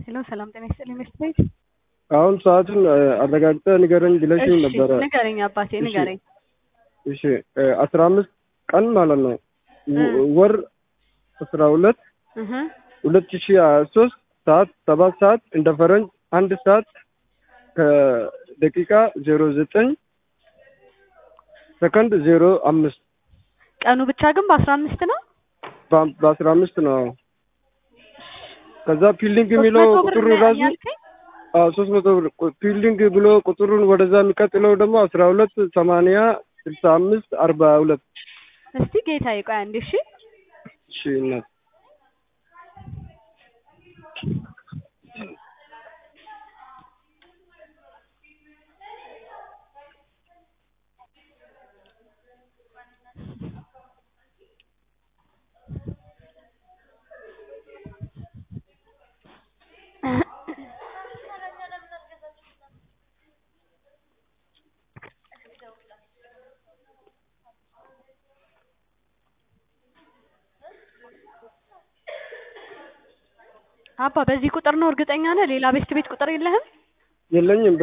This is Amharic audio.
ሄሎ ሰላም ጤና ይስጥልኝ መስት ቤት አሁን ሰዓቱን አረጋግጠህ ንገረኝ ብለሽኝ እሺ ነበረ። ንገረኝ አባቴ እሺ። ንገረኝ እሺ አስራ አምስት ቀን ማለት ነው ወ- እ። ወር አስራ ሁለት እህ ሁለት ሺ ሀያ ሶስት ሰዓት ሰባት ሰዓት እንደ ፈረንጅ አንድ ሰዓት ከደቂቃ ዜሮ ዘጠኝ ሰከንድ ዜሮ አምስት ቀኑ ብቻ ግን በአስራ አምስት ነው በ- በአስራ አምስት ነው። ከዛ ፊልዲንግ ሶስት የሚለው መቶ ብር ቁጥሩ ነው ራሱ ያልከኝ? ሶስት መቶ ብር ቁ- ፊልዲንግ ብሎ ቁጥሩን ወደዛ የሚቀጥለው ደግሞ አስራ ሁለት ሰማንያ ስልሳ አምስት አርባ ሁለት እስቲ ጌታዬ ቆይ አንዴ እሺ እሺ እናት አባ በዚህ ቁጥር ነው እርግጠኛ ነህ ሌላ ቤስት ቤት ቁጥር የለህም የለኝም